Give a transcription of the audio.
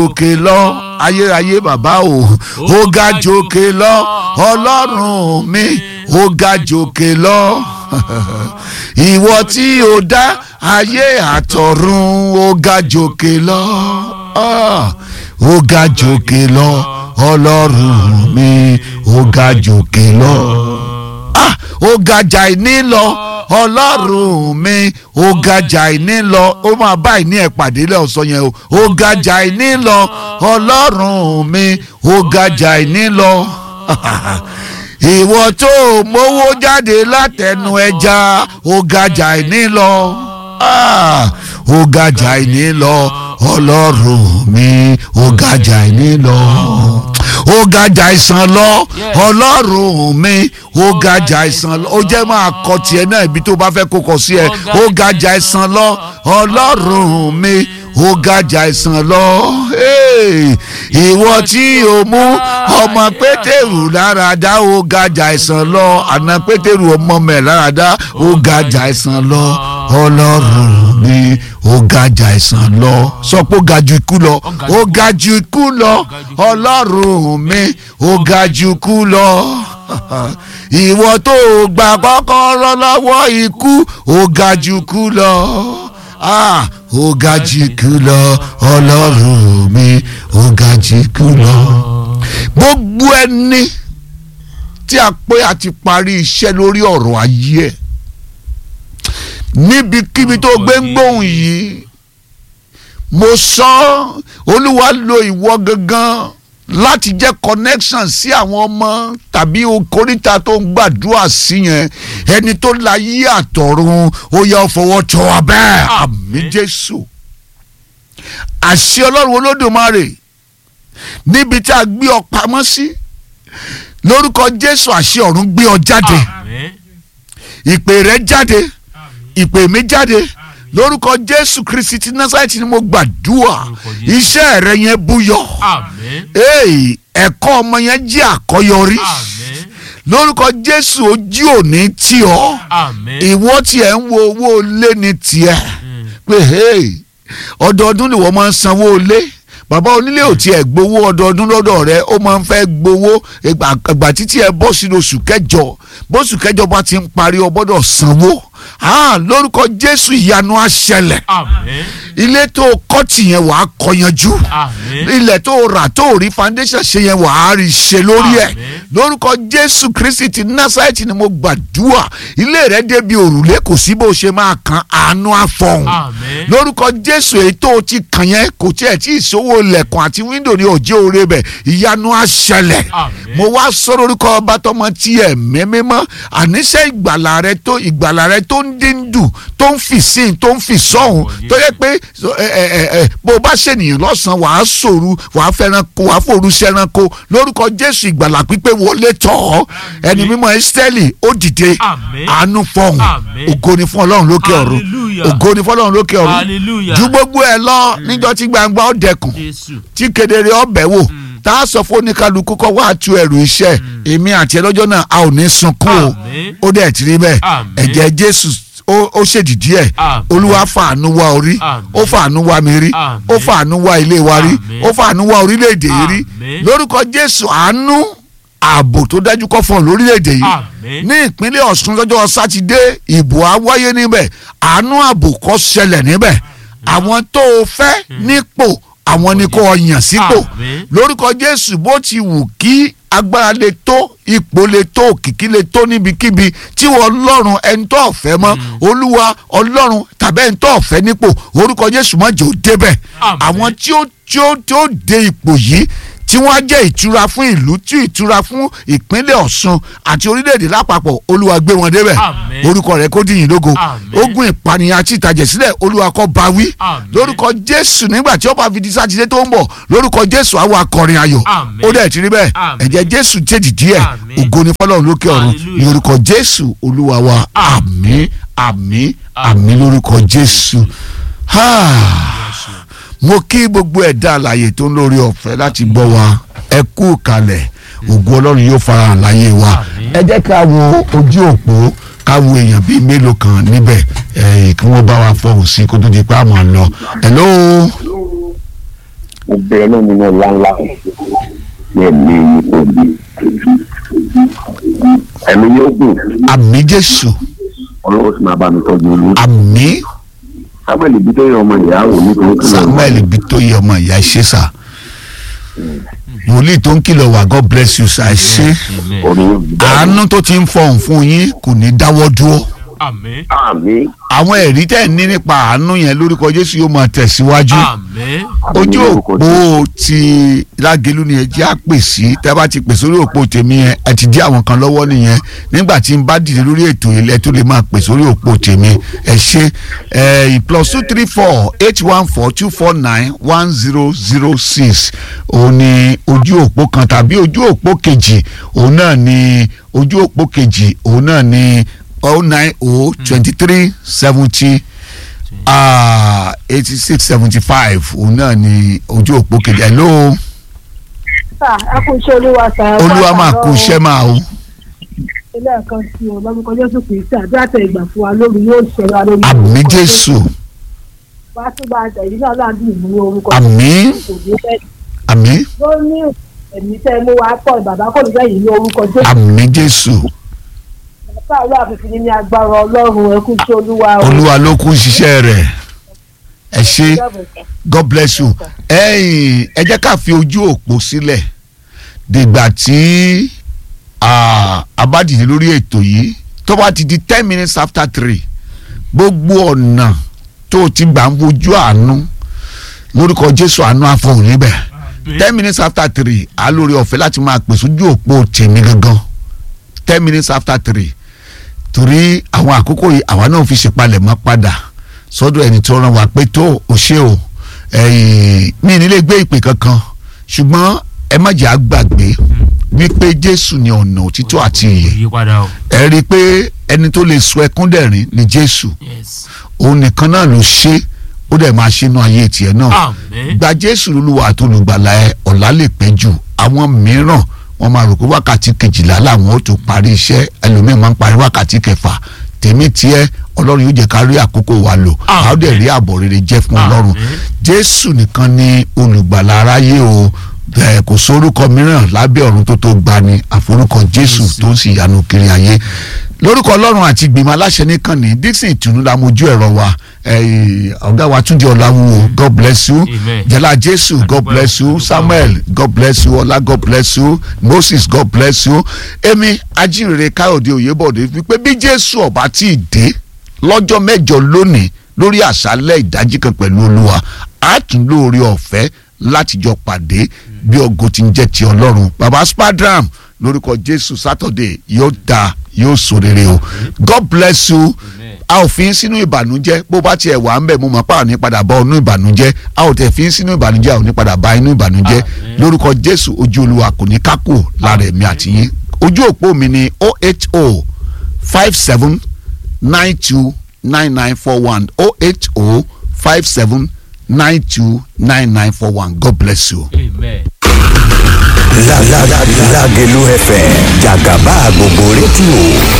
òkè lọ ayérayé bàbá o ó ga jòkè lọ ọlọ́run mi ó ga jòkè lọ ìwọ tí o dá ayé àtọ̀run ó ga jòkè lọ ó ga jòkè lọ ọlọ́run mi ó ga jòkè lọ ó ga jà ní lọ ọlọ́run mi ó ga jà ní lọ ó máa bá ìní ẹ̀ pàdé lẹ́ọ̀sán yẹn o ó ga jà ní lọ ọlọ́run mi ó ga jà ní lọ ìwọ tó mówó jáde látẹnu ẹja ó ga jà ní lọ ó ga jà ní lọ ọlọ́run mi ó ga jà ní lọ ó gajà ìsàn lọ ọlọ́run mi ó gajà ìsàn lọ ó jẹ́ máa kọ tiẹ̀ náà ibi tó bá fẹ́ kó kọ sí ẹ ó gajà ìsàn lọ ọlọ́run mi ó gajà ìsàn lọ ìwọ tí o mú ọmọ pétérù lára dá ó gajà ìsàn lọ àná pétérù ọmọ mẹ lára dá ó gajà ìsàn lọ ọlọ́run mi ó gajà ìsàn lọ sọ pé ó ga ju ikú lọ ó ga ju ikú lọ ọlọ́run mi ó ga ju ikú lọ ìwọ tó gba kọ́kọ́rọ́ lọ́wọ́ ikú ó ga ju ikú lọ ó ga ju ikú lọ ọlọ́run mi ó ga ju ikú lọ gbogbo ẹni tí a pé a ti parí iṣẹ́ lórí ọ̀rọ̀ ayé ẹ̀ níbikíbi tó gbé ń gbóhùn yìí mo sọ olúwa lo ìwọ gangan láti jẹ́ connection sí àwọn ọmọ tàbí okoríta tó ń gbàdúrà sí yẹn ẹni tó la yí àtọ̀run ó yẹ fọwọ́ tọ́ wa bẹ́ẹ̀ àmì jésù àṣẹ ọlọ́run olódùmarè níbi tí a gbé ọ pamọ́ sí lórúkọ jésù àṣẹ ọ̀run gbé ọ jáde ìpè rẹ jáde ìpè mi jáde lórúkọ jésù kristi ti násàlẹ̀tì ni mo gbàdúrà iṣẹ́ rẹ yẹn búyọ ẹ̀kọ́ ọmọ yẹn jẹ́ àkọ́yọrí lórúkọ jésù ojú òní tí ọ ìwọ tiẹ̀ ń wo owó lé ní tiẹ̀ pé ọdọọdún ni wọ́n máa ń sanwó lé bàbá onílé ò tiẹ̀ gbowó ọdọọdún lọ́dọ̀ rẹ ó máa ń fẹ́ gbowó ìgbà títí ẹ bọ́ sínú oṣù kẹjọ bóṣù kẹjọ bá ti ń parí ọ gbọ́dọ̀ sanwó lórúkọ jésù ìyanu á ṣẹlẹ̀ ilé tó kọ́ tì yẹn wàá kọ́ yanjú ilẹ̀ tó rà tó rí foundation ṣe yẹn wàá rí ṣe lórí ẹ̀ lórúkọ jésù kristi ti násàìtì ni mo gbàdúrà ilé rẹ débi òrùlé kò sí bó ṣe máa kan àánú àfọ̀hún lórúkọ jésù èyí tó ti kàn yẹn kò tiẹ̀ tí ìṣòwò lẹ̀kùn àti wíńdò ní òjò oore bẹ̀ ìyanu á ṣẹlẹ̀ mo wá sọ lórúkọ ọba tọmọ tiẹ̀ mẹ́mẹ́mọ́ àníṣe ìgbàlà rẹ tó ìgbàlà rẹ tó ń dín dùn tó ń fì sí tó ń fì sọ́hún tó yẹ pé bó o bá ṣènìyàn lọ́sàn-án wàá sòru wàá fẹ́ràn kó wàá fòru ṣẹranko lórúkọ jésù ìgbàlà pípé wọlé tọ̀ ọ́ ẹni mímọ́ ẹ́sítẹ́lì ó dìde àánú fọ̀hún ògo ni fún ọlọ́run lókè ọ̀run ògo ni fún ọlọ́run lókè ọ̀run ju gbogbo ẹ lọ níjọ́ tí gbangba ó dẹkùn tí kedere ọbẹ̀ wò tá a sọ fún oníkálukú kọ́ wá tu ẹrù iṣẹ́ èmi àti ẹ lọ́jọ́ náà a ò ní sunkún o ó dẹ̀ ti rí bẹ́ẹ̀ ẹ̀jẹ̀ jésù ó ṣèdìdí ẹ̀ olúwa fàánú wá orí ó fàánú wá mi rí ó fàánú wá ilé wa rí ó fàánú wá orílẹ̀-èdè yìí rí lórúkọ jésù àánú ààbò tó dájú kọ́ fún ọ lórílẹ̀‐èdè yìí ní ìpínlẹ̀ ọ̀ṣun lọ́jọ́ sátidé ìbò á wáyé níbẹ̀ àánú ààbò kó ṣẹlẹ̀ níbẹ̀ àwọn tó o fẹ́ nípò àwọn ni kò yàn sípò lórúkọ jésù bó ti wù kí agbára lè tó ipò lè tó òkìkí lè tó níbikíbi tí wọ́n ọlọ́run ẹni tó ọ̀fẹ́ mọ́ olúwa ọlọ́run tàbí ẹni tó ọ̀fẹ́ nípò orúkọ jésù má jẹ́ ó débẹ̀ àwọn tí ó tí ó tí ó dé ipò yìí tí wọ́n á jẹ́ ìtura fún ìlú tí ìtura fún ìpínlẹ̀ ọ̀ṣun àti orílẹ̀-èdè lápapọ̀ olúwa gbé wọn débẹ̀ orúkọ rẹ̀ kó dìyìn lógo ogun ìpànìyàn àti ìtàjẹ̀sílẹ̀ olúwa kó bá wí lórúkọ jésù nígbà tí ó bá fi di sátidé tó ń bọ̀ lórúkọ jésù àwọn akọrin ayọ̀ ó dẹ̀ ti rí bẹ́ẹ̀ ẹ̀jẹ̀ jésù jèjì díẹ̀ ògo ni fọlọ́run lókè ọ̀run ní orúkọ jésù olúwa wa àmín àmín àmín lórúkọ jésù mo kí gbogbo ẹ̀dá àlàyé tó ń lórí ọ̀fẹ́ láti gbọ́ wa ẹ kú kalẹ̀ ògùn ọlọ́run yóò fara hàn láyé wa ẹ jẹ́ ká wo ojú òpó ká wo èèyàn bíi mélòó kan níbẹ̀ kí wọ́n bá wa fọhùn sí kó tó di pé àmọ́ lọ. hello mo bẹ̀rẹ̀ náà nínú ọ̀la ńlá ní ẹ̀mí òbí ẹ̀mí yóò gùn àmì jésù ọlọ́wọ́ sì máa bá mi tọ́jú olú àmì samuel ibi tó yẹ ọmọ ìyá wò ní tòun kìlọ̀ samuel bí tó yẹ ọmọ ìyá ṣe sà wòlíì tó ń kìlọ̀ wá god bless you sà ẹ ṣe Amen. orí yóò bí àánú tó ti ń fọhùn fún yín kò ní dáwọ́ dúró Amen. àmì àwọn ẹ̀rí tẹ̀ ní nípa àánú yẹn lórúkọ jésù yóò máa tẹ̀síwájú Amen. ojú òpó ti lágẹ̀lú ni ẹ jẹ́ àpè sí tẹ́ bá ti pè sórí òpó tèmi yẹn ẹ ti dí àwọn kan lọ́wọ́ nìyẹn nígbà tí n bá dìde lórí ètò ilẹ̀ tó lè máa pè sórí òpó tèmi ẹ ṣe ẹ plus two three four eight one four two four nine one zero zero six òun ni ojú òpó kan tàbí ojú òpó kejì òun náà ni ojú òpó kejì òun náà ni oh nine oh twenty three seventy eighty six seventy five òun náà ni ojú òpó kejì hello sà ẹ kú iṣẹ́ olúwa sà ẹ olúwa máa kú iṣẹ́ máa o ilé ẹ̀kan sí o lórúkọ jésù kristi àdúrà tẹ ìgbà fún wa lórí yóò ṣẹlẹ̀ wa lórí àmì jésù wá tó bá tẹ̀yìn náà láàbí ìlú orúkọ àmì kò ní fẹ́ àmì ló ní ẹ̀mí tẹ́ mú wa pọ̀ bàbá kò ní fẹ́yìn ní orúkọ jésù àmì jésù bàbá àlọ́ àfihàn ní agbára ọlọ́run ẹ kú iṣẹ́ olúwa o. olúwa ló kún ṣiṣẹ́ rẹ̀ ẹ ṣe god bless you ẹ̀yin ẹ jẹ́ ká fi ojú òpó sílẹ̀ dìgbà tí ah, a bá dìde lórí ètò yìí tó bá ti di ten minutes after three gbogbo ọ̀nà tó o ti gbà ń wojú àánú lórúkọ jésù àánú àfọ̀hún níbẹ̀ ten minutes after three a lórí ọ̀fẹ́ láti máa pè sójú òpó tèmi gangan ten minutes after three torí àwọn àkókò yìí àwa náà fi ṣèpalẹ̀mọ́ padà sọ́dọ̀ ẹni tó rán wa pé tó o ṣe o ẹ̀yìn mi nílé gbé ìpè kankan ṣùgbọ́n ẹ má jẹ́ àgbàgbé wípé jésù ni ọ̀nà òtítọ́ àti ìyè Yípadà o. ẹ rí i pé ẹni tó lè sọ ẹkún dẹ̀rín ni jésù Yes. òun nìkan náà ló ṣe ó dẹ̀ máa ṣe inú ayé tiẹ̀ náà Amen. gba jésù lólúwa àti olùgbàlà ẹ ọ̀la lè pẹ́ jù àwọn mìíràn wọ́n máa rò pé wákàtí kejìlá làwọn ó tó parí iṣẹ́ ẹlòmíín máa ń parí wákàtí kẹfà tèmi tiẹ̀ ọlọ́run yóò jẹ́ ká rí àkókò wa lò Àmín. a ó dẹ̀ rí àbọ̀ rere jẹ́ fún ọlọ́run Àmín. jésù nìkan ni olùgbàlà aráyé o bẹ́ẹ̀ kò sórúkọ mìíràn lábẹ́ ọ̀run tó tó gbani àforúkọ jésù Jésù. tó ń sì yanu kiri ayé lórúkọ ọlọ́run àti ìgbìmọ̀ aláṣẹ nìkan ní dixon ìtùnú la mojú ẹ̀rọ wa eh, ọ̀gá wa túnjí ọ̀làwùwò god bless you Amen. jẹ́lá jésù god Adúpẹ́, bless you adúpẹ́. samuel god bless you ọlá god bless you moses god bless you èmi ajínrere káyọ̀dé òyebọ̀dé wípé bí jésù ọ̀bá tí ì dé lọ́jọ́ mẹ́jọ lónìí lórí àṣálẹ̀ ìdájí kan pẹ̀lú olúwa á tún lóore ọ̀fẹ́ láti jọ pàdé bí ògo ti ń jẹ́ ti ọlọ́run baba spadram lórúkọ jésù sátọ̀dé yóò da yóò so rere o god bless you a ò fi ń sínú ìbànújẹ́ bó bá tiẹ̀ wà ń bẹ̀ mo mọ̀ pé àwọn ní padà bá ọ̀nù ìbànújẹ́ a ò tẹ̀ fi ń sínú ìbànújẹ́ àwọn ní padà bá inú ìbànújẹ́ Àmín. lórúkọ jésù ojú olúwa kò ní kákò lára ẹ̀mí àtìyín ojú òpó mi ni oh eight oh five seven nine two nine nine four one oh eight oh five seven nine two nine nine four one god bless you. Amen. Lágẹ̀lú FM jàgàbá gbogbo rédíò